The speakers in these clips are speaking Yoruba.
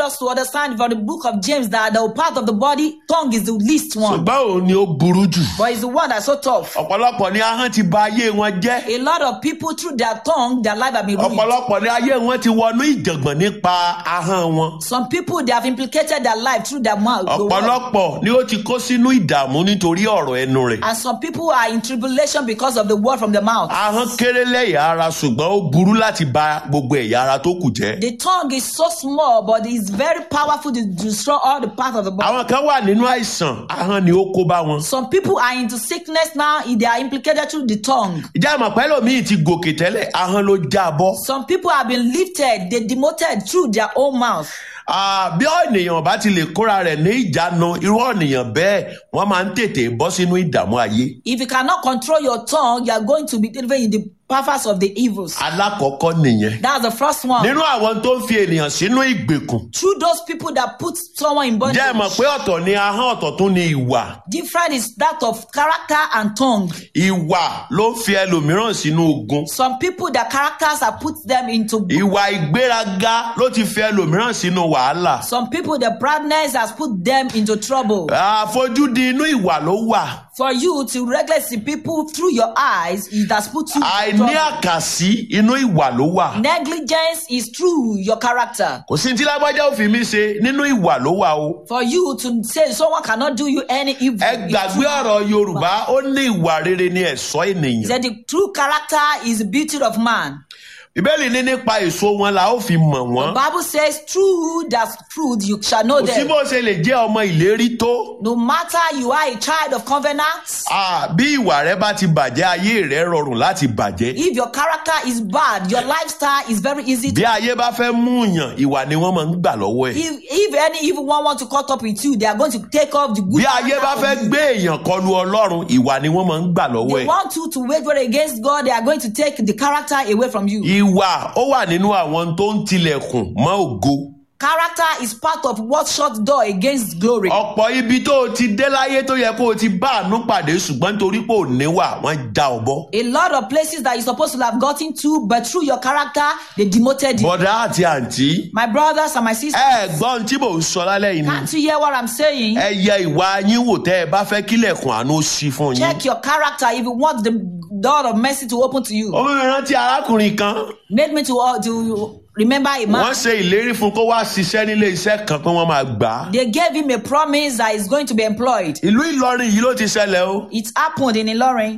us to understand from the book of James that the part of the body, tongue is the least one, ṣùgbọ́n òun ni ó burú jù. but it's the one that's so tough. ọ̀pọ̀lọpọ̀ ni ahọ́n ti ba ayé wọn jẹ́. A lot of people through their tongue, their life have been ruined. ọ̀pọ̀lọpọ̀ ni ayé wọn ti wọnú ìjàngbọ̀n nípa ahọ́n wọn. Some people they have implicated their life through their mouth. the word. ọ̀pọ̀lọpọ̀ ni ó ti kó sínú ìdààmú nítorí ọ̀rọ̀ ẹnu rẹ̀. And some people are in tribulation because of the word from the mouth. ahọ́n kéré lẹ́yà ara ṣùgbọ́n ó burú láti ba gbogbo ẹ̀yà ara tó kù jẹ́. The tongue is so small, but it's very powerful to destroy all the parts of the body. àwọn kan wà nínú àìsàn ahọ́n ni ó kó bá wọn. Some people are into sickness now, they are implicated through the tongue. ìjà àmọ̀ pẹ́lú mi ti gòkè tẹ́lẹ̀ ahọ́n ló já bọ́. Some people have been lifted, they demoted through their own mouth. Ah, bí ènìyàn bá ti lè kóra rẹ̀ ní ìjánu irú ènìyàn bẹ́ẹ̀ wọ́n máa ń tètè bọ́ sínú ìdààmú ayé. If you cannot control your tongue, you are going to be living in the purpose of the evils. alákọ̀ọ́kọ́ nìyẹn. That's the first one. nínú àwọn tó ń fi ènìyàn sínú ìgbèkùn. Through those people that put someone in bondage. jẹ́ ẹ mọ̀ pé ọ̀tọ̀ ni ahọ́n ọ̀tọ̀ tún ni ìwà. Different is that of character and tongue. ìwà ló ń fi ẹlòmíràn sínú ogun. Some people, their characters have put them into. ìwà ìgbéraga ló ti fi ẹlòmíràn sínú wàhálà. Some people, the proudness has put them into trouble. àfojúdi inú ìwà ló wà. For you to regulate the people through your eyes, it has put you. in àìní trouble. àkàsí inú ìwà ló wà. Negligence is through your character. kò sí tí lágbájá ò fi mí ṣe nínú ìwà ló wà o. For you to say someone cannot do you any evil. ẹ gbàgbé ọ̀rọ̀ yorùbá ó ní ìwà rere ní ẹ̀ṣọ́ He ènìyàn. said the true character is the beauty of man. ìbéèrè ní nípa èso wọn la ó fi mọ̀ The wọ́n. Bible says, through that fruit you shall know kò sí them. bó ṣe lè jẹ́ ọmọ ìlérí tó. No matter you are a child of covenant, Ah, bí ìwà rẹ bá ti bàjẹ́ ayé rẹ rọrùn láti bàjẹ́. if your character is bad, your lifestyle is very easy bí to. ayé bá fẹ́ mú yàn ìwà ni wọ́n máa ń gbà lọ́wọ́ ẹ̀. If, if any evil one want to cut up with you, they are going to take off the good. bí ayé bá character fẹ́ from you. gbé èèyàn kọlu ọlọ́run ìwà ni wọ́n máa ń gbà lọ́wọ́ They ẹ̀. want you to wage war against God, they are going to take the character away from you. ìwà ó wà nínú àwọn tó ń tilẹ̀kùn mọ́ ògo. Character is part of what shut door against glory. ọ̀pọ̀ ibi tó o ti dé láyé tó yẹ kó o ti bá àánú pàdé ṣùgbọ́n nítorí pé ò níwà wọ́n já ọ bọ́. A lot of places that you're supposed to have gotten to, but through your character, they demoted you. bọ̀dá àti àǹtí My brothers and my sisters, ẹ gbọ́n tí mò ń sọ lálẹ́ yìí ni. can't you hear what I'm saying? ẹ yẹ ìwà yín wò tẹ́ ẹ bá fẹ́ kílẹ̀kùn àánú ṣí fún yín. Check your character if you want the door of mercy to open to you. ọmọ mi rántí arákùnrin kan Made me to, uh, to remember a wọ́n man. ṣe ìlérí fún kó wá ṣiṣẹ́ nílé iṣẹ́ kan pé wọ́n máa gbà á. They gave him a promise that he's going to be employed. ìlú ìlọrin yìí ló ti ṣẹlẹ̀ o. It happened in Ilorin.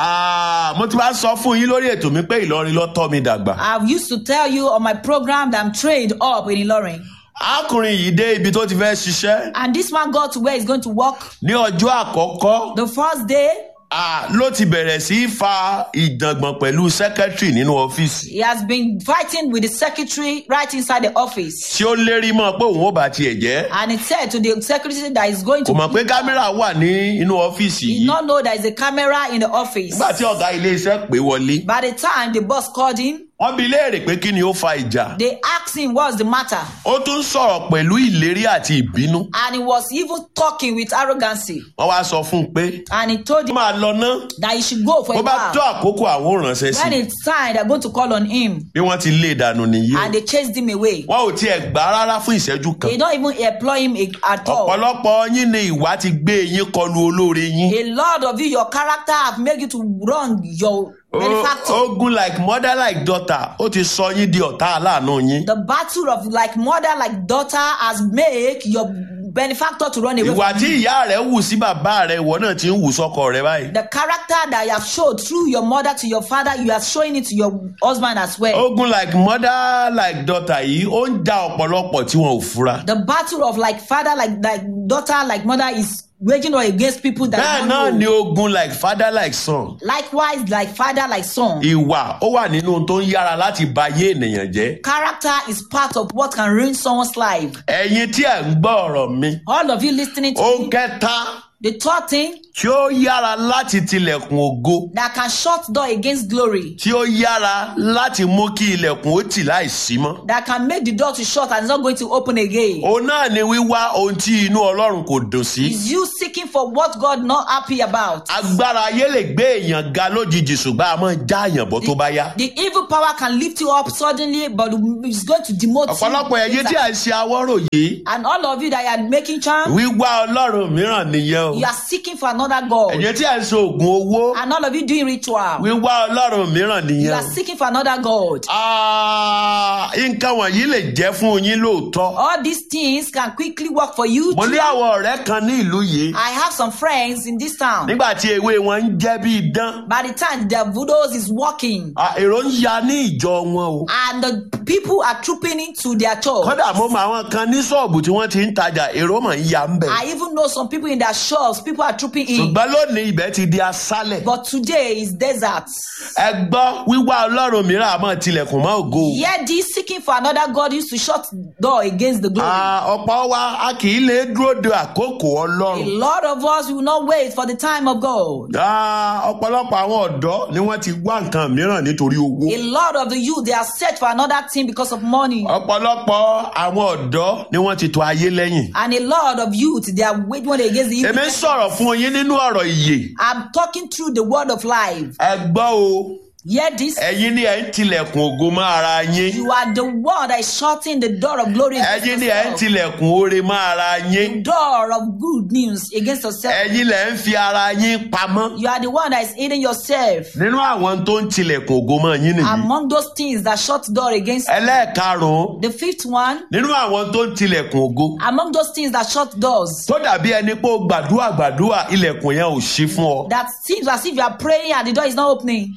Ah, mo ti wá sọ fún yín lórí ètò mi pé ìlọrin ló tọ́ mi dàgbà. I've used to tell you on my program that I'm trained up in Ilorin. arákùnrin yìí dé ibi tó ti fẹ́ ṣiṣẹ́ And this man got to where he's going to work. ní ọjọ́ àkọ́kọ́ The first day, ah, ló ti bẹ̀rẹ̀ sí í fa ìjàngbọ̀n pẹ̀lú sẹ́kẹ́tìrì nínú ọ́fíìsì. he has been fighting with the secretary right inside the office. tí ó lérí mọ́ pé òun ò bá tiẹ̀ jẹ́. And he said to the secretary that he's going to kò mọ̀ pé kámẹ́rà wà ní inú ọ́fíìsì He yìí. not know there is a camera in the office. nígbà tí ọ̀gá ilé iṣẹ́ pè wọlé By the time the boss called him, wọ́n bi léèrè pé kí ni ó fa ìjà. they asked him what's the matter. ó tún sọ̀rọ̀ pẹ̀lú ìlérí àti ìbínú. And he was even talking with arrogancy. wọ́n wá sọ fún un pé And he told ó him máa lọ ná that he should go for bó a bá tó while. àkókò àwọn ò ránṣẹ́ sí When i. it's time, they're going to call on him. bí wọ́n ti lé e dànù nìyí o. And they chased him away. wọn ò tiẹ̀ gbà á rárá fún ìṣẹ́jú kan. They don't even employ him a- at all. ọ̀pọ̀lọpọ̀ yín ni ìwà ti gbé yín kọlu olóore yín. A lot of you, your character have made you to wrong your benefactor. O- ogun like mother like daughter ó ti sọ yín di ọ̀tá aláàánú yín. The battle of like mother, like daughter has made your benefactor to run away ìwà from tí you. ìyá rẹ̀ wù sí bàbá rẹ̀ ìwọ náà ti ń wù sọ́kọ rẹ̀ báyìí. The character that you have showed through your mother to your father, you are showing it to your husband as well. ogun like mother like daughter yìí ó ń ja ọ̀pọ̀lọpọ̀ tí wọn ò fura. The battle of like father, like like daughter, like mother is waging war against people that bẹ́ẹ̀ don't náà know. ni ogun like father like son. Likewise, like father, like son. ìwà ó wà nínú ohun tó ń yára láti ba ayé ènìyàn jẹ́. Character is part of what can ruin someone's life. ẹ̀yin tí ẹ̀ ń gbọ́ ọ̀rọ̀ mi. All of you listening to ohun me, kẹta The third thing tí ó yára láti tilẹ̀kùn ògo that can shut door against glory, tí ó yára láti mú kí ilẹ̀kùn ó tì láìsí mọ́. that can make the door to shut and it's not going to open again, òun náà ni wíwá ohun tí inú ọlọ́run kò dùn sí. is you seeking for what God not happy about. agbára ayé lè gbé èèyàn ga lójijì ṣùgbọ́n a máa já àyàn bọ́ tó bá yá. The evil power can lift you up suddenly, but it's going to demote ọ̀pọ̀lọpọ̀ ẹ̀yẹ tí you. à ń ṣe awọ́rò yìí And all of you that are making charm, wíwá ọlọ́run mìíràn nìyẹn o. you are seeking for another God. ẹ̀yẹ tí à ń ṣe oògùn owó And all of you doing ritual, wíwá ọlọ́run mìíràn you nìyẹn are o. seeking for another God. Ah, nǹkan wọ̀nyí lè jẹ́ fún yín lóòótọ́. All these things can quickly work for you. mo ní àwọn ọ̀rẹ́ kan ní ìlú yìí I have some friends in this town. nígbà tí ewé wọn ń jẹ́ bí idán By the time their voodoo is working, ah, èrò ń ya ní ìjọ wọn o. and the people are trooping into their church. kódà mo mọ àwọn kan ní ṣọ́ọ̀bù tí wọ́n ti ń tajà èrò mọ̀ ń ya ń bẹ̀. I even know some people in their shops, people are trooping in. ṣùgbọ́n lónìí ibẹ̀ ti di aṣálẹ̀. But today is desert. ẹ gbọ́ wíwá ọlọ́run mìíràn àmọ́ tilẹ̀kùn mọ́ ògo. Yet this seeking for another God used to shut door against the glory. Ah, ọ̀pọ̀ wa a kì í lè dúró de àkókò A ọlọ́run. lot of us will not wait for the time of God. Ah, ọ̀pọ̀lọpọ̀ àwọn ọ̀dọ́ ni wọ́n ti wá nǹkan mìíràn nítorí owó. A lot of the youth they are search for another thing because of money. ọ̀pọ̀lọpọ̀ àwọn ọ̀dọ́ ni wọ́n ti tò ayé lẹ́yìn. And a lot of youth they are waging war against the evil. èmi ń sọ̀rọ̀ fún yín nínú ọ̀rọ̀ ìyè. I'm talking through the word of life. ẹ gbọ́ o Hear this. ẹ̀yin ni ẹ̀ ń tilẹ̀kùn ògo mọ́ ara yín. You are the one that is shutting the door of glory against ẹ̀yin ni ẹ̀ ń yourself. tilẹ̀kùn oore mọ́ ara yín. Door of good news against yourself. ẹ̀yin lẹ̀ ń fi ara yín pamọ́. You are the one that is hiding yourself nínú àwọn tó ń tilẹ̀kùn ògo mọ́ yín nìyí. among those things that shut door against ẹlẹ́ẹ̀karùn-ún the fifth one. nínú àwọn tó ń tilẹ̀kùn ògo. Among those things that shut doors. tó dàbí ẹni pé ó gbàdúrà gbàdúrà ilẹ̀kùn yẹn ò ṣí fún ọ. That seems as if you are praying and the door is not opening.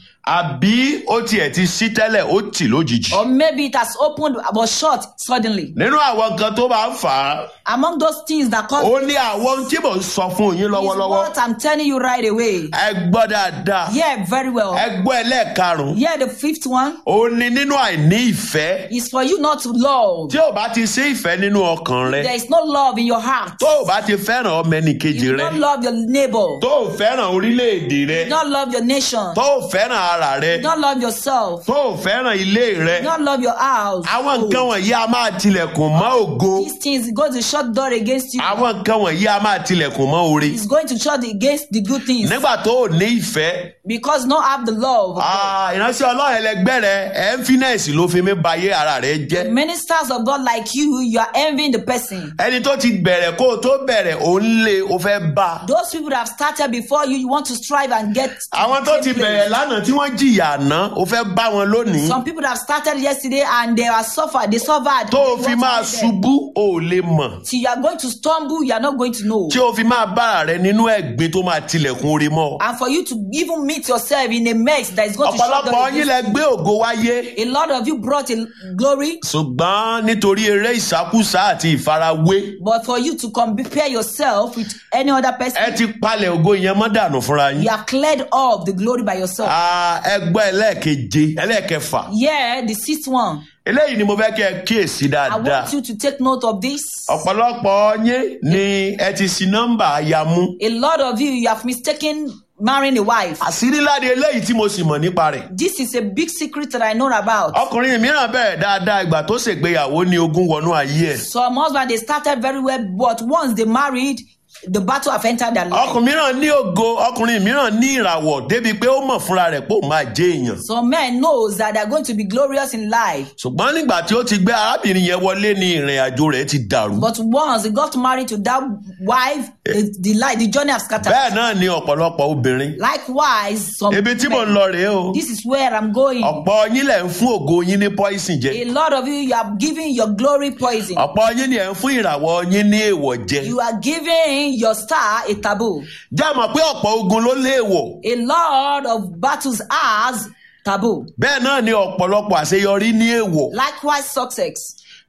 àbí ó tiẹ̀ ti ṣí tẹ́lẹ̀ ó tì lójijì. Or maybe it has opened but shut suddenly. nínú àwọn nǹkan tó máa ń fà á Among those things that cause ó ní àwọn ohun tí mò ń sọ fún yín is lọ́wọ́lọ́wọ́. what I'm telling you right away. ẹ gbọ́ dáadáa. Yeah, very well. ẹ gbọ́ ẹlẹ́ẹ̀karùn-ún. Yeah, the fifth one ó ní nínú àìní ìfẹ́. is for you not to love. tí ò bá ti sí ìfẹ́ nínú ọkàn rẹ. There is no love in your heart. tó ò bá ti fẹ́ràn ọmọ ẹnìkejì You rẹ. don't love your neighbor. tó ò fẹ́ràn orílẹ̀-èdè rẹ. You don't love your nation. tó ò fẹ́ràn ara rẹ. You don't love yourself. tó ò fẹ́ràn ilé rẹ. You don't love your house. àwọn nǹkan wọ̀nyí a máa tilẹ̀kùn mọ́ ògo. These things go to shut door against you. àwọn nǹkan wọ̀nyí a máa tilẹ̀kùn mọ́ oore. It's going to shut against the good things nígbà tó ò ní ìfẹ́. because not have the love. ah, ìránṣẹ́ ọlọ́run ẹlẹgbẹ́ rẹ ẹ̀ńfínẹ́ẹ̀sì ló fi mí bayé ara rẹ jẹ́. Ministers of God like you, you are envying the person. ẹni tó ti bẹ̀rẹ̀ kó o tó bẹ̀rẹ̀ ò ń lé o fẹ́ bá a. Those people that have started before you, you want to strive and get. to àwọn the tó same ti place. bẹ̀rẹ̀ lánàá tí wọ́n jìyà àná o fẹ́ bá wọn lónìí. Some people that have started yesterday and they are suffered, they suffered. tó o You fi want to máa meet them. ṣubú o ò lè mọ̀. Till you are going to stumble, you are not going to know. tí o fi máa bára rẹ nínú ẹ̀gbin tó máa tilẹ̀kùn orí mọ́. And for you to even meet yourself in a mess that is going to shut ọ̀pọ̀lọpọ̀ down yín against lẹ gbé ògo wáyé. A lot of you brought a glory, ṣùgbọ́n nítorí eré ìsákúsá àti ìfarawé but for you to compare yourself with any other ẹ person, ti palẹ̀ ògo yẹn mọ́ dànù fúnra yín. you have cleared off the glory by yourself. Ah, ẹgbẹ́ ẹlẹ́ẹ̀keje ẹlẹ́ẹ̀kẹfà Yeah, the sixth one. eléyìí ni mo fẹ́ kí ẹ kíyèsí I dáadáa. want you to take note of this. ọ̀pọ̀lọpọ̀ yín ni ẹ ti sí nọ́mbà aya mú. A lot of you, you have mistaken marrying a wife. àṣírí láde eléyìí tí mo sì mọ̀ nípa rẹ̀. This is a big secret that I know about. ọkùnrin mìíràn bẹ̀rẹ̀ dáadáa ìgbà tó ṣègbéyàwó ní ogún wọnú ayé ẹ̀. Some husbands, they started very well, but once they married, the battle have entered their life. ọkùnrin mìíràn ní ògo ọkùnrin mìíràn ní ìràwọ̀ débi pé ó mọ̀ fúnra rẹ̀ pé ó máa jẹ́ èèyàn. Some men knows that they're going to be glorious in life. ṣùgbọ́n nígbà tí ó ti gbé arábìnrin yẹn wọlé ní ìrìn àjò rẹ̀ ti dàrú. But once he got married to that wife, the, the life, the journey have scattered. bẹ́ẹ̀ náà ni ọ̀pọ̀lọpọ̀ obìnrin. Likewise, some ibi tí mò ń men- lọ rèé o. this is where I'm going. ọ̀pọ̀ yín lẹ̀ ń fún ògo yín ní poison jẹ. A lot of you, you are giving your glory poison. ọ̀pọ̀ yín ni ẹ̀ ń fún ìràwọ̀ yín ní èèwọ̀ jẹ. You are giving your star a taboo. já mọ̀ pé ọ̀pọ̀ ogun ló léèwọ̀. A lot of battles has taboo. bẹ́ẹ̀ náà ni ọ̀pọ̀lọpọ̀ àṣeyọrí ní èèwọ̀. Likewise, success.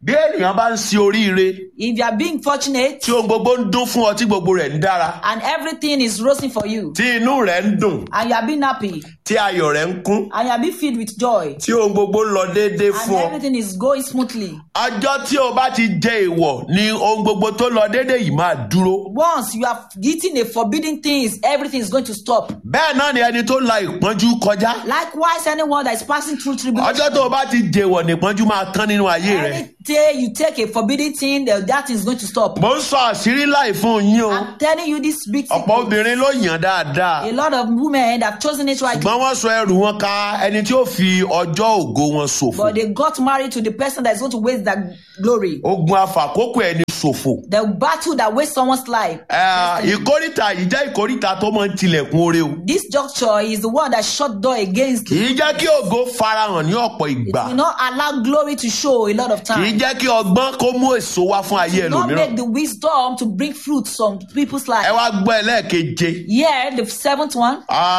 bí ènìyàn bá ń ṣe oríire if you are being fortunate tí ohun gbogbo ń dún fún ọ tí gbogbo rẹ̀ ń dára and everything is rosy for you, tí inú rẹ̀ ń dùn and you are being happy, tí ayọ̀ rẹ̀ ń kún and you are being filled with joy, tí ohun gbogbo ń lọ déédéé and fún ọ. everything is going smoothly. ọjọ́ tí o bá ti jẹ èèwọ̀ ni ohun gbogbo tó lọ déédéé yìí máa dúró. Once you have eaten a forbidden things, everything is going to stop. bẹ́ẹ̀ náà ni ẹni tó la ìpọ́njú kọjá. Likewise, anyone that is passing through tribulation, ọjọ́ tó o bá ti jẹ̀wọ̀ nípọ́njú máa tán nínú ayé rẹ̀. any day you take a forbidden thing, that that thing is going to stop. mo ń sọ àṣírí láì fún yín o. I'm telling you this big ọ̀pọ̀ secret. obìnrin ló yàn dáadáa. A lot of women have chosen it right, ṣùgbọ́n wọ́n sọ ẹrù wọn ka ẹni tí ó fi ọjọ́ ògo wọn ṣòfò. but they got married to the person that is going to waste their glory. ogun afàkókò ẹni ṣòfò. The battle that wastes someone's life. Ẹ, ìkórìtà yìí jẹ́ ìkórìtà tó máa ń tilẹ̀kùn oore o. This juncture is the one that shut door against kì í jẹ́ kí ògo farahàn ní ọ̀pọ̀ ìgbà. will not allow glory to show a lot of kì í time. jẹ́ kí ọgbọ́n kó mú èso wá fún ayé Will not ẹlòmíràn. make the wisdom to bring fruits on people's ẹ life. wá gbọ́ ẹlẹ́ẹ̀keje Here, the seventh one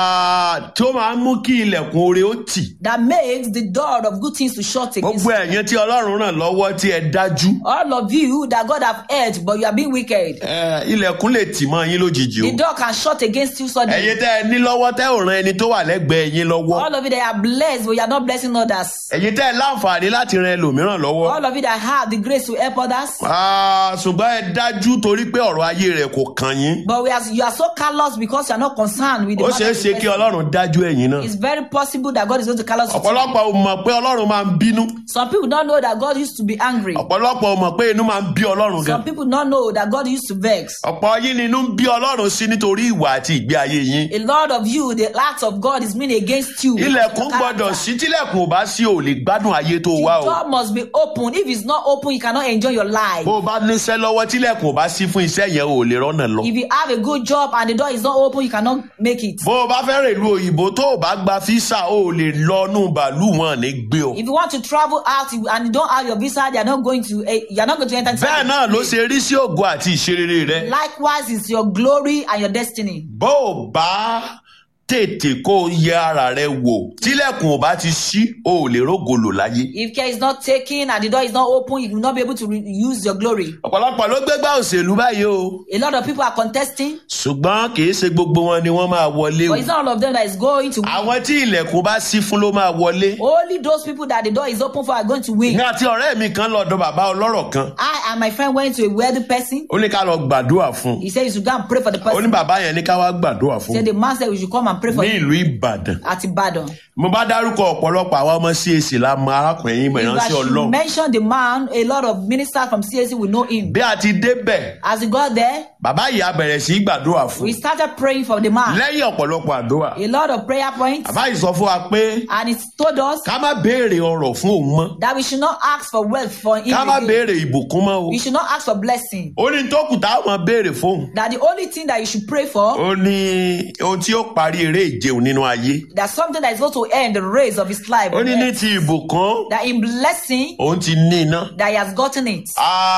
Ah, tí ó máa ń mú kí ilẹ̀kùn oore ó tì. that makes the door of good things to shut against gbogbo ẹ̀yin tí ọlọ́run ràn lọ́wọ́ tí ẹ dájú. all of you that God have heard, but you are being wicked. Ẹ, ilẹ̀kùn lè tì mọ́ yín lójijì The o. door can shut against you suddenly. ẹ̀yin tẹ́ ẹ ní lọ́wọ́ tẹ́ ò ran ẹni tó wà lẹ́gbẹ̀ẹ́ yín lọ́wọ́. All of you that are blessed, but you are not blessing others. ẹ̀yin tẹ́ ẹ láǹfààní láti ran ẹlòmíràn lọ́wọ́. All of you that have the grace to help others, Ah, ṣùgbọ́n ẹ dájú torí pé ọ̀rọ̀ ayé rẹ̀ kò kàn yín. but we are, you are so callous because you are not concerned with the ó matter ṣeé of the ṣe kí person. ọlọ́run dájú ẹ̀yin náà. It's very possible that God is going to callous you. ọ̀pọ̀lọpọ̀ ò mọ̀ pé ọlọ́run máa ń bínú. Some people don't know that God used to be angry. ọ̀pọ̀lọpọ̀ ò mọ̀ pé inú máa ń bí ọlọ́run gan. Some people don't know that God used to vex. ọ̀pọ̀ yín ni inú ń bí ọlọ́run sí nítorí ìwà àti ìgbé ayé yín. A lot of you, the act of God is mean against you. ilẹ̀kùn Your gbọ́dọ̀ character. sí tílẹ̀kùn ò bá sí ò lè gbádùn ayé tó wá The o. door must be open. If it's not open, you cannot enjoy your life. bó o bá níṣẹ́ lọ́wọ́ tílẹ̀kùn ò bá sí fún iṣẹ́ yẹn ò lè rọ́nà lọ. If you have a good job and the door is not open, you cannot make it. bó o bá fẹ́ rè lu òyìnbó tó o bá gba físà o ò lè lọ nù bàálù wọn ní gbé o. If you want to travel out you- and you don't have your visa, they are not going to. eh, you are not going to enter. inside bẹ́ẹ̀ the náà ló place. ṣe rí sí ògo àti ìṣerere rẹ. Likewise, it's your glory and your destiny. bó o bá tètè kó o yẹ ara rẹ wò tílẹ̀kùn ò bá ti ṣí o ò lè rógòlò láyé. If care is not taken and the door is not open, you will not be able to re- use your glory. ọ̀pọ̀lọpọ̀ ló gbégbá òṣèlú báyìí o A lot of people are contesting, ṣùgbọ́n kì í ṣe gbogbo wọn ni wọ́n máa wọlé o. but it's not all of them that is going to win. àwọn tí ilẹ̀kùn bá ṣí fún ló máa wọlé. Only those people that the door is open for are going to win. ní àti ọ̀rẹ́ mi kan lọ́dọ̀ bàbá ọlọ́rọ̀ kan I and my friend went to a wealthy person. ó ní ká lọ gbàdúrà fún un He said you should go and pray for the ó ní person. bàbá yẹn ní ká wá gbàdúrà fún He said un the man said we should come and pray for ní him ìlú ìbàdàn. at Ibadan. mo bá dárúkọ ọ̀pọ̀lọpọ̀ àwọn ọmọ CAC la mọ arákùnrin yìí mọ̀ If I ìránṣẹ́ should ọlọ́run. mention the man, a lot of ministers from CAC will know him. bí a ti débẹ̀ As we got there, bàbá yìí á bẹ̀rẹ̀ sí í gbàdúrà fún we un started praying for the man. lẹ́yìn ọ̀pọ̀lọpọ̀ àdúrà. A lot of prayer points. bàbá yìí sọ fún wa pé And he told us ká má béèrè ọrọ̀ fún òun mọ́ that we should not ask for wealth for him. ká má again. béèrè ìbùkún mọ́ o. We should not ask for blessing. ó ní tó kù táwọn máa béèrè fóun. That the only thing that you should pray for, ó ní ohun tí ó parí eré ìjẹun nínú ayé. that something that is going to end the race of his life. ó ní ní ti ìbùkún That in blessing, òun ti ní iná. that he has gotten it.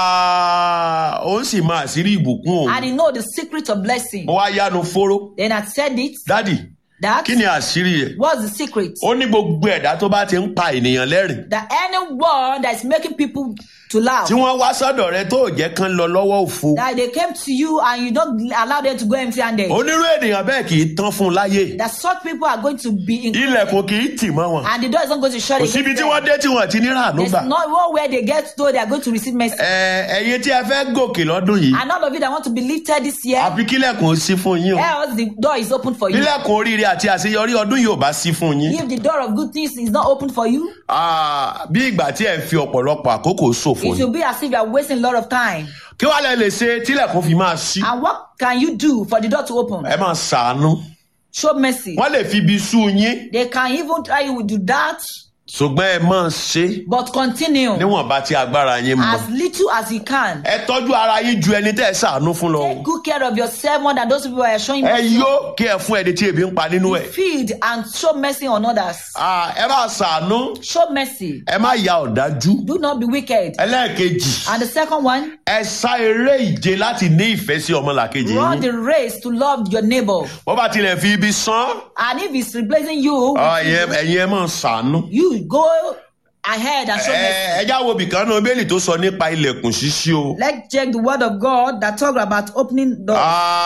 Ah, òun sì máa àṣírí ìbùkún And òun. he know the secret of blessing. mo wá yánu fóró. Then I said it, dádì that kí ni àṣírí ẹ̀? what's the secret? ó ní gbogbo ẹ̀dá tó bá ti ń pa ènìyàn lẹ́rìn. That anyone that is making people to laugh, tí wọ́n wá sọ́dọ̀ rẹ tó ò jẹ́ kán lọ lọ́wọ́ òfo. that they came to you and you don't allow them to go empty handed. onírú ènìyàn bẹ́ẹ̀ kì í tán fún un láyé. That such people are going to be in ilẹ̀kùn kì í tì mọ́ wọn. and the door is not going to shut kò against síbi tí them. wọ́n dé tí wọ́n ti ní ràánú There's gbà. not one where they get to, they are going to receive mercy. Ẹ, ẹ̀yin tí ẹ fẹ́ gòkè lọ́dún yìí And all of you that want to be lifted this year, àfi kílẹ̀kùn ó sí fún yín o. else the door is open for you. kílẹ̀kùn oríire àti àṣeyọrí ọdún yìí ò bá sí fún yín. If the door of good things is not open for you, Ah, bí ìgbà tí ẹ ń fi ọ̀pọ̀lọpọ̀ àkókò ṣòfò it ni. will be as if you are wasting a lot of time. kí wàá lẹ lè ṣe tílẹ̀kùn fi máa ṣí. And what can you do for the door to open? ẹ máa ṣàánú. Show mercy. wọ́n lè fi ibi sú yín They can even try you to do that, ṣùgbọ́n ẹ máa ṣe but continue níwọ̀nba tí agbára yín mọ. as little as you can. ẹ tọ́jú ara yín ju ẹni tẹ́ ẹ ṣàánú fún lọ. Take good care of yourself more than those people are showing ẹ mercy. yó kí ẹ fún ẹni tí ebi ń pa nínú ẹ. Feed and show mercy on others. Ah, ẹ máa ṣàánú Show mercy. ẹ má ya ọ̀dájú. Do not be wicked. ẹlẹ́ẹ̀kejì And the second one, ẹ sá eré ìje láti ní ìfẹ́ sí ọmọlàkejì run yín. the race to love your neighbor. wọ́n bá tilẹ̀ fi ibi sán And if it's replacing you, ah, ẹ̀yin ẹ̀yin ẹ máa ṣàánú. you go ahead and show mercy. ẹ ẹjá wo bìkan náà bẹ́ẹ̀lì tó sọ nípa ilẹ̀kùn ṣíṣí o. Let's check the word of God that talk about opening doors.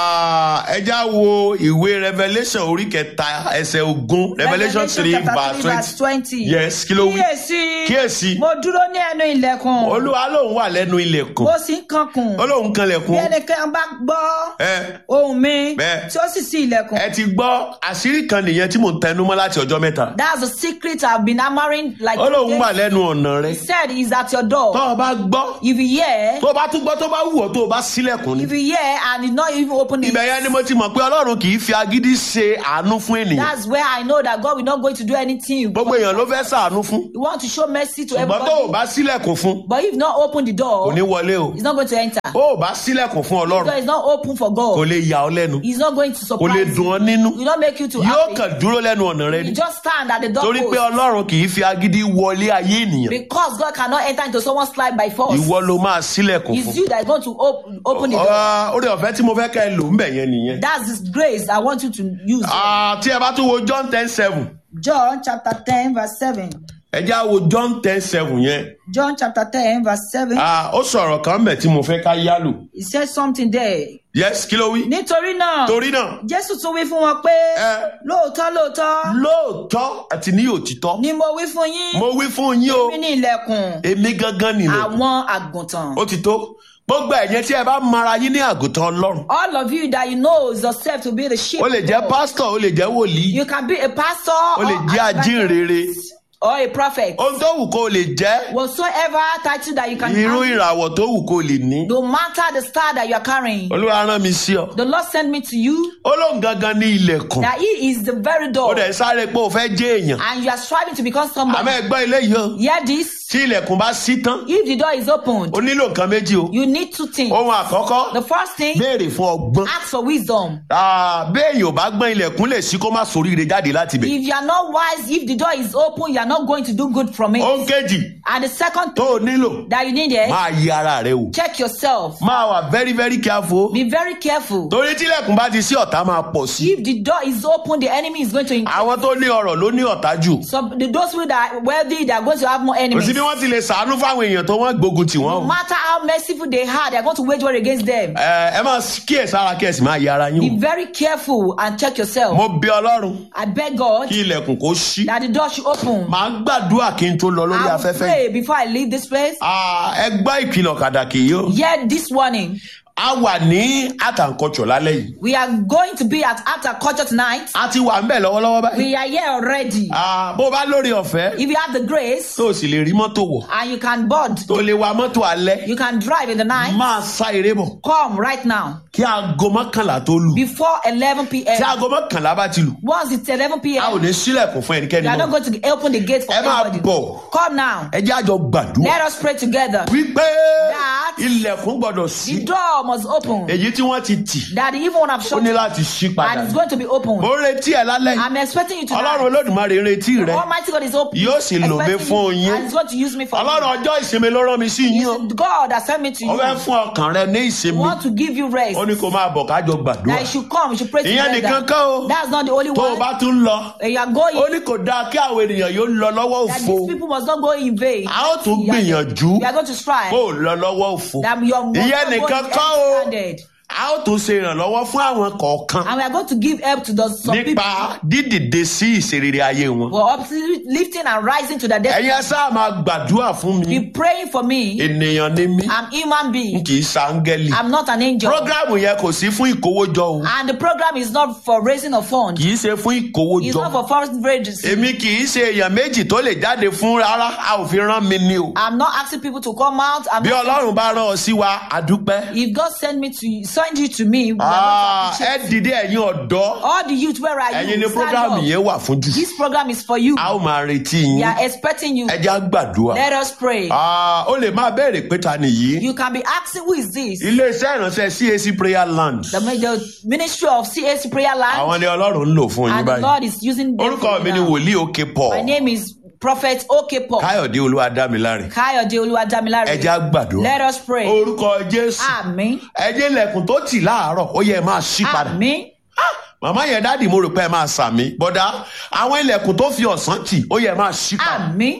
Ah, ẹjá wo ìwé revelation orí kẹta ẹsẹ̀ ogún revelation three chapter verse twenty. twenty. yes kí ló wí. Kíyèsí. Kíyèsí. Mo dúró ní ẹnu ilẹ̀kùn. olúwa lòun wà lẹ́nu ilẹ̀kùn Mo sì ń kankùn. ó lóun kan Bí lẹ̀kùn. ẹnikẹ́ni bá gbọ́ ẹ ohùn mi Bẹ́ẹ̀. tí ó sì ṣí ilẹ̀kùn. ẹ ti gbọ́ àṣírí kan nìyẹn tí mò ń tẹnu mọ́ láti ọjọ́ mẹ́ta. That's the secret I've been hammering like ó lóun today. wà lẹ́nu ọ̀nà rẹ. He said he's at your door. tó o bá gbọ́ If you hear, tó o bá tún gbọ́ tó bá wù ọ́ tó o bá sílẹ̀kùn ni. if you hear and you not even open it, ibẹ̀ yẹn ni mo ti mọ̀ pé ọlọ́run kì í fi agídí ṣe àánú fún ènìyàn. that's where I know that God will not going to do anything. gbogbo èèyàn ló fẹ́ ṣàánú fún. You want to show mercy to ṣùgbọ́n tó o everybody. bá sílẹ̀kùn fún But if not open the kò door, ní wọlé o. he's not going to enter. ó ò bá sílẹ̀kùn fún The door ọlọ́run is not open for kò God. lè yà ọ́ lẹ́nu He's not going to kò lè surprise dùn you. ọ́ nínú He will not make you to yóò happy. kàn dúró lẹ́nu ọ̀nà rẹ You ni just stand at the door torí pé post. ọlọ́run kì í fi agídí wọlé ayé ènìyàn Because God cannot enter into someone's life by force. ìwọ ló máa sílẹ̀kùn It's fún. you that is going to open, open the door. Ah, orí ọ̀fẹ́ tí mo fẹ́ kẹ́ ẹ lò ń bẹ̀ yẹn nìyẹn. That's this grace I want you to use. Ah, tí ẹ bá tún wo John ten seven John chapter 10, verse 7. ẹ já wo John ten seven yẹn John chapter 10, verse 7. Ah, ó sọ̀rọ̀ kan bẹ̀ tí mo fẹ́ ká yálò He said something there. yes kí ló wí. Nítorí náà, torí náà Jésù tún wí fún wọn pé, ẹ lóòótọ́ lóòótọ́ lóòótọ́ àti ní òtítọ́ ni mo wí fún yín. mo wí fún yín o Èmi ní ilẹ̀kùn èmi gangan nìlẹ̀ àwọn àgùntàn. ó ti tó gbogbo ẹ̀yẹn tí ẹ bá mara yín ní àgùntàn ọlọ́run All of you that you know yourself to be the sheep. ó lè of jẹ́ God. pásítọ̀ ó lè jẹ́ wòlíì You can be a pastor ó lè or jẹ́ an ajínrere evangelist or a prophet. ohun tó wù kó o lè jẹ́ Whatsoever title that you can irú have, ìràwọ̀ tó wù kó o lè ní no matter the star that you are carrying, olúwa rán mi sí ọ the Lord sent me to you ó lóun gangan ní ilẹ̀kùn that He is the very ó door, dẹ̀ sáré pé o fẹ́ jẹ́ èèyàn and you are striving to become àmọ́ somebody. ẹ gbọ́ eléyìí o Hear this: tí ilẹ̀kùn bá sí tán if the door is opened, o nílò nǹkan méjì o you need two things. ohun àkọ́kọ́ The first thing, béèrè fún ọgbọ́n ask for wisdom. Ah, béèyàn ò bá gbọ́n ilẹ̀kùn lè sí kó má soríire jáde láti bẹ̀ If you are not wise, if the door is open, you are not going to do good from it. ohun kejì And the second tó thing o nílò that you need is máa yí ara rẹ wò check yourself. máa wà very very careful Be very careful. torí tílẹ̀kùn bá ti sí ọ̀tá máa pọ̀ sí If the door is open, the enemy is going to increase. àwọn tó ní ọrọ̀ ló ní ọ̀tá jù So the, those who that are wealthy, they are going to have more kò enemies. sí bí wọ́n ti lè sàánú fáwọn èèyàn tó wọ́n gbógun tì wọ́n No o matter how merciful they are, they are going to wage war against them. ẹ ẹ máa kíyè sára kí ẹ sì máa yí ara yín Be wò very careful and check yourself. mo bí ọlọ́run I beg God kí ilẹ̀kùn kó ṣí that the door should open. màá gbàdúrà kí n tó lọ lórí I will afẹ́fẹ́ yìí pray before I leave this place. Ah, ẹ gbọ́ ìkìlọ̀ kàdàkì yìí o Yet this warning, a wà ní àtàǹkọ̀chọ̀ lálẹ́ yìí we are going to be at Altar Culture tonight. a ti wà ń bẹ̀ lọ́wọ́lọ́wọ́ báyìí We are here already. Ah, bó o bá lórí ọ̀fẹ́ If you have the grace tó o sì lè rí mọ́tò wọ̀ and you can board, tó o lè wa mọ́tò alẹ́ you can drive in the night, máa sá eré bọ̀ come right now kí aago mọ́kànlá tó lù before 11 tí p.m. aago mọ́kànlá bá ti lù Once it's 11 a ò p.m., ní sílẹ̀kùn fún ẹnikẹ́ni you are not mọ́ going to open the gate for ẹ máa anybody. bọ̀ Come now. ẹ jẹ́ àjọ gbàdúrà Let us pray together. wípé That- ilẹ̀kùn gbọ́dọ̀ sí The door must open. èyí tí wọ́n ti tì That the evil one have ó shut ní and láti ṣí padà it's going to be open. mo ń retí ẹ lálẹ́ yìí I'm expecting you ọlọ́run tonight. olódùmarè ń retí rẹ Almighty God is open. Yóò sì lò mí expecting fún you, yín. And He's going to use me for ọlọ́run you. ọjọ́ ìsinmi ló rán mi sí yín o It's God that sent me to ó fẹ́ you. fún ọkàn rẹ ní I ìsinmi want to give you rest. ó ní kó máa bọ̀ kájọ gbàdúrà That you should come, you should pray ìyẹn nìkan together. kọ́ o That's not the only tó o one. bá tún lọ When you are ó going, ní kò dáa kí àwọn ènìyàn yóò lọ lọ́wọ́ that òfo these people must not go in vain. a ó tún You are- gbìyànjú You are going to strive. kó o lọ lọ́wọ́ òfo That your must ìyẹn not go nìkan in kọ́ o empty-handed. a ó tún ṣe ìrànlọ́wọ́ fún àwọn kọ̀ọ̀kan And we are going to give help to those some people nípa dídìde sí ìṣerere ayé wọn who are uplifting and rising to the destiny. ẹ̀yin ẹ sáà máa gbàdúrà fún mi Be praying for me. ènìyàn ni mí I'm human being. kì í ṣàǹgẹ́lì I'm not an angel. programu yẹn kò sí fún ìkówójọ o And the program is not for raising a fund. kì í ṣe fún It's ìkówójọ not for fundraising. èmi kì í ṣe èèyàn méjì tó lè jáde fún rárá a ò fi rán mi ní o I'm not asking people to come out. I'm bí not ọlọ́run bá rán ọ sí wa àdúpẹ́ if God send me to you, send you to me, we are Ah, going to appreciate. ẹ dìde ẹ̀yin ọ̀dọ́ all the youth where are ẹ̀yin ni you? Stand programu up. yẹn wà fún jù This program is for you. a ó máa retí We yín are expecting you. ẹ já gbàdúrà Let us pray. Ah, ó lè máa béèrè pé ta nìyí You can be asking, who is this? iléeṣẹ́ ìránṣẹ́ CAC prayer land The, the ministry of CAC Prayer Land. àwọn ni ọlọ́run ń lò fún yín And the báyìí Lord is using them orúkọ for mi you ni now. wòlíì òkè My paul name is Prophet Okepo. káyọ̀dé olúwadámiláre Kayode Oluwadamilare. ẹ já gbàdúrà Let us pray. orúkọ jésù Àmín. ẹjẹ ilẹ̀kùn tó tì láàárọ̀ ó yẹ ẹ máa ṣí padà Àmín. màmá yẹn dáàdì mo rò pé ẹ máa sàmì bọ́dá àwọn ilẹ̀kùn tó fi ọ̀sán tì ó yẹ ẹ máa ṣí padà Àmín.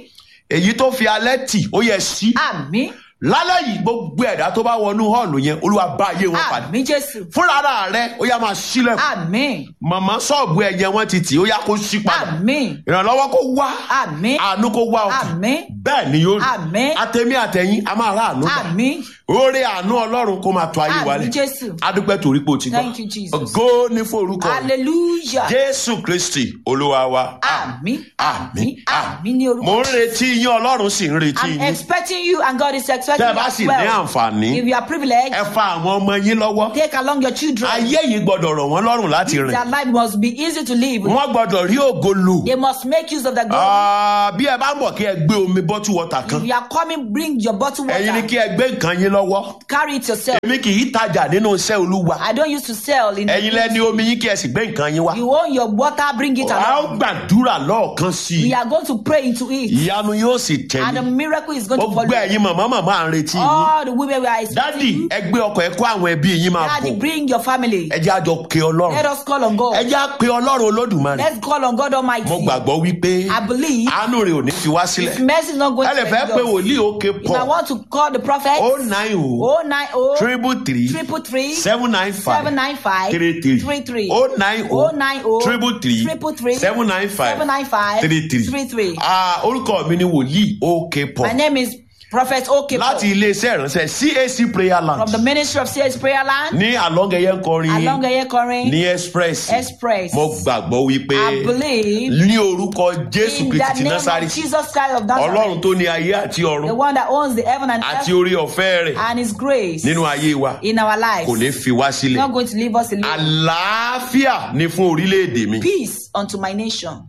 èyí tó fi alẹ́ tì ó yẹ sí àmì lálẹ́ yìí gbogbo ẹ̀dá tó bá wọnú hall yẹn olúwa bá ayé wọn pàdé àmì jésù fúnra ara rẹ ó yá máa sílẹ̀ àmì màmá ṣọ́ọ̀bù ẹ̀yẹ wọn ti tì ó yá kó sí padà àmì ìrànlọ́wọ́ kó wá àmì àánú kó wá òkè àmì bẹ́ẹ̀ ni yóò rí Àmín. àtẹ̀mí àtẹ̀yìn a máa rà àánú gbà àmì oore àánú ọlọ́run kó máa tó ayé wa àmì lẹ̀ jésù adúpẹ́ torí pé o ti gbọ́ Thank you, Jesus. ògo ní fún orúkọ rẹ̀. hallelujah jésù kristi olúwa wa àmì àmì àmì ní orúkọ mo ń retí yín ọlọ́run sì ń retí i'm yín expecting you and god is expecting tẹ́ ẹ you bá as sì ní well àǹfààní if you are privileged ẹ fa àwọn ọmọ yín lọ́wọ́ take along your children ayé yìí gbọ́dọ̀ rọ̀ wọ́n lọ́rùn láti rìn their life must be easy to live wọ́n gbọ́dọ̀ rí ògo lò they must make use of the glory Ah, bí ẹ bá ń bọ̀ kí ẹ gbé omi bọ́tù wọ́tà kan if you are coming bring your bottle ẹ̀yin ni water kí ẹ gbé nǹkan yín lọ́wọ́ carry it yourself èmi kì í tajà nínú iṣẹ́ olúwa i don't used to sell in ẹ̀yin lẹ́ni omi yín kí ẹ sì gbé nǹkan yín wá you own your water bring it a ó along gbàdúrà lọ́ọ̀kan sí we i are going to pray into it ìyanu yóò sì and the tẹ̀lé miracle is going to gbogbo follow ẹ̀yin màmá màmá à ń retí yín all the women we are dádì expecting ẹ gbé ọkọ̀ ẹ kó àwọn ẹbí yín máa daddy bọ̀ bring your family ẹ jẹ́ àjọ pe let ọlọ́run us call on god ẹ jẹ́ à pe ọlọ́run olódùmarè let's call on god almighty mo gbàgbọ́ wípé i believe àánú rẹ̀ ò ní fi wá sílẹ̀ his mercy is not going ẹ lè to fẹ́ fail pe us. wòlíì òkè if i pọ̀ want to call the prophet o nine o oh nine oh triple three triple three seven nine five seven nine five three three three three o nine o oh nine oh triple three triple three seven nine five seven nine five three three three three Ah, orúkọ mi ni wòlíì òkè my pọ̀ name is prophet okepo láti iléeṣẹ́ ìránṣẹ́ cac prayer from the land ministry of cs prayer land ní alongeye nkọrin along eyekorin ní express express mo gbàgbọ́ wípé i believe ní orúkọ jésù in kristi the ti name násárì of jesus christ of nazareth ọlọ́run tó ní ayé àti the ọ̀run one that owns the heaven and àti earth orí ọ̀fẹ́ rẹ̀ and his grace nínú ayé wa in our lives kò ní fi wá sílẹ̀ not going to leave us alone àlàáfíà ni fún orílẹ̀-èdè mi. peace unto my nation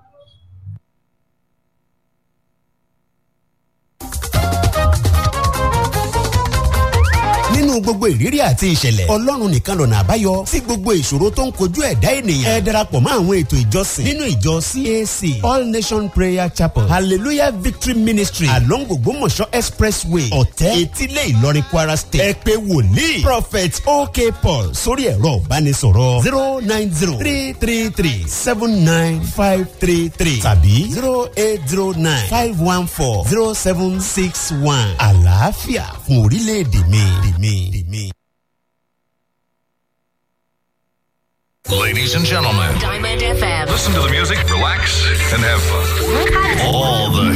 nínú gbogbo ìrírí àti ìṣẹ̀lẹ̀ ọlọ́run nìkan lọ̀nà àbáyọ sí gbogbo ìṣòro tó ń kojú ẹ̀dá ènìyàn ẹ darapọ̀ mọ́ àwọn ètò ìjọsìn nínú ìjọ cac all nation prayer chapel hallelujah victory ministry along ògbómọ̀ṣọ́ expressway ọ̀tẹ́ etílé ìlọrin kwara state ẹ pé wòlíì prophet ok paul sórí ẹ̀rọ ìbánisọ̀rọ̀ zero nine zero three three three seven nine five three three tàbí zero eight zero nine five one four zero seven six one àlàáfíà fún orílẹ̀-èdè mi. mi, mi. Ladies and gentlemen, Diamond FM. listen to the music, relax, and have fun. All the